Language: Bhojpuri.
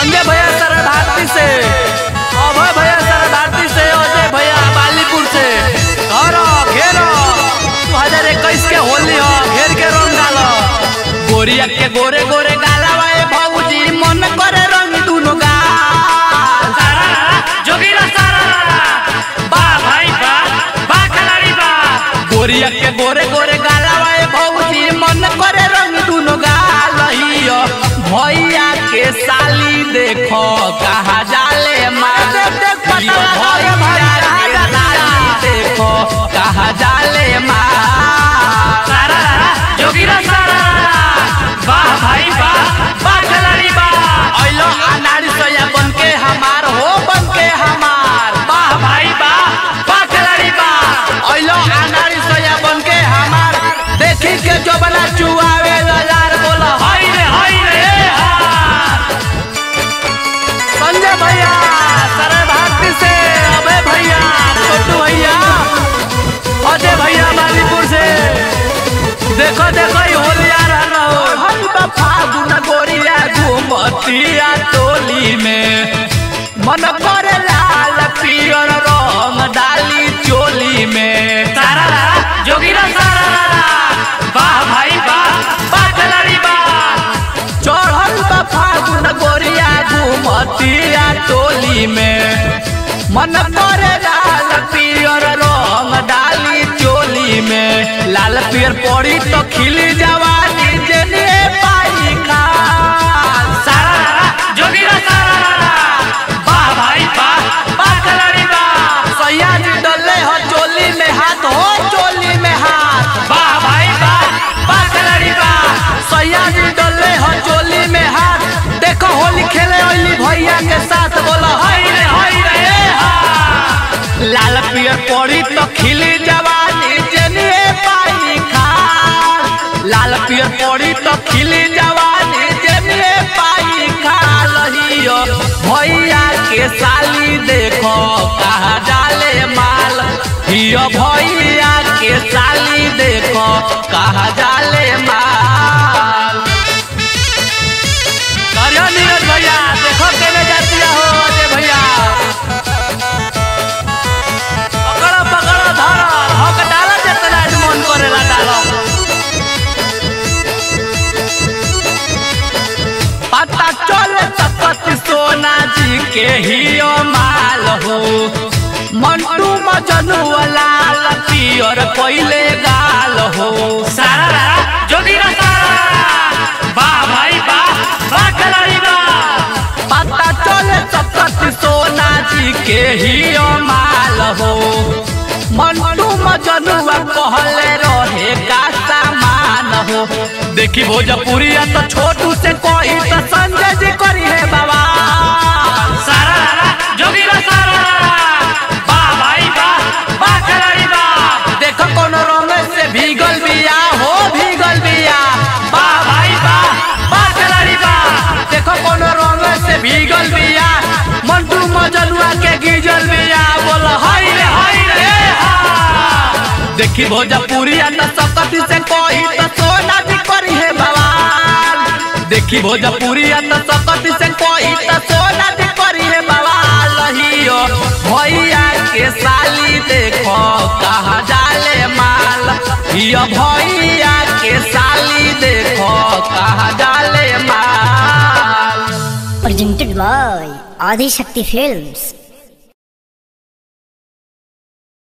संजय भैया सरदारती से अभय भैया सरदारती से अजय भैया बालीपुर से घर घेर दू हजार इक्कीस के होली हो घेर के रंग डाल गोरिया के गोरे गोरे गाला वाए भौजी मन करे रंग दुनो गाल जोगिरा सारा बा भाई बा बा खिलाड़ी बा गोरिया के गोरे गोरे गाला वाए भौजी मन करे रंग दुनो गाल हियो भैया के साली देखो कहा जाले मार हियो भैया के साली देखो कहा जाले मार सारा जोगिरा सारा बा भाई बा बा खिलाड़ी बा अइलो अनारी सोया बन के हमार हो बन के हमार बा भाई बा बा खिलाड़ी बा अइलो अनारी सोया बन के हमार देखी के जो बना चुआवे लार बोला हाय रे हाय रे ए हा संजय भैया सरय भारती से अभय भैया छोटू भैया अजय भैया मालीपुर से देखो देखो ये होली आ रहा हो हरी फागुन गोरिया घूमतिया टोली में मन करे लाल पियर रंग डाली चोली में सारा जोगिरा सारा बा भाई बा बा खिलाड़ी बा चढ़ल बा फागुन गोरिया घूमतिया टोली में मन करे लाल पियर रंग डाली चोली में लाल पियर पड़ी तो खिली जवानी जेने पाई खाल सारा जोगिरा सारा बा भाई बा बा खिलाड़ी बा सैया जी डले हो चोली में हाथ हो चोली में हाथ बा भाई बा बा खिलाड़ी बा सैया जी डले हो चोली में हाथ देखो होली खेले होली भैया के साथ बोला हाय रे हाय रे ए हा लाल पियर पड़ी तो खिली जवानी जनिए पाई खाल लाल पियर पड़ी तो खिली जवानी जनिए पाई खाल हियो भैया के साली देखो कहा डाले माल हियो भैया के साली देखो कहा डाले माल करियो नीरज भैया देखो केने जाती हो अजय भैया पकड़ो पकड़ो धरो हक डालो जितना मन करेला डालो पता चले तपति सोना जी के हियो माल हो मंटू मजनू लाल पियर कोइले गाल हो सारा जोगिरा सारा बा भाई बा बा खिलाड़ी बा पता चले तपति सोना जी के हियो माल हो मंटू मजनुआ कहले रहे का सामान हो देखी भोजपुरिया तो छोटू से कोई तो संजय जी करी है बाबा सारा जोगिरा सारा बा भाई बा बा खिलाड़ी बा देखो कोनो रंग से भीगल बिया हो भीगल बिया बा भाई बा बा खिलाड़ी बा देखो कोनो रंग से भीगल बिया मंटू मजनुआ के गिजल बिया बोल हाय रे हाय रे हा देखी भोजपुरिया न सकती से कोई तो सोना जी करी है बवाल देखी भोजपुरिया न सकती से कोई तो सोना जी करी है बवाल हियो भैया के साली देखो कहा जाले माल हियो भैया के साली देखो कहा जाले माल presented by Adi Shakti Films.